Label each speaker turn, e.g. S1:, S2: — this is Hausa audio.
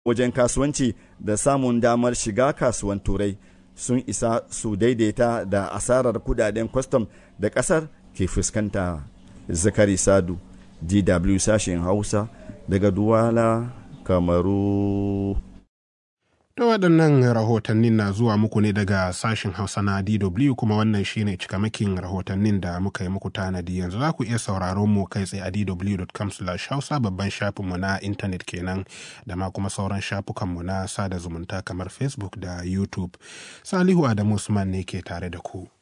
S1: wajen kasuwanci da samun damar shiga kasuwan turai sun isa su daidaita da asarar kudaden kwastam da kasar ke fuskanta zakari sadu dw sashen hausa daga duwala kamaru
S2: Da waɗannan rahotannin na zuwa muku ne daga sashen Hausa na DW kuma wannan shine cikamakin rahotannin da muka yi muku tanadi yanzu za ku iya sauraron mu kai tsaye a dw.com hausa babban shafinmu na intanet kenan da ma kuma sauran shafukanmu na sada zumunta kamar Facebook da YouTube. Salihu Adamu Usman ne ke tare da ku.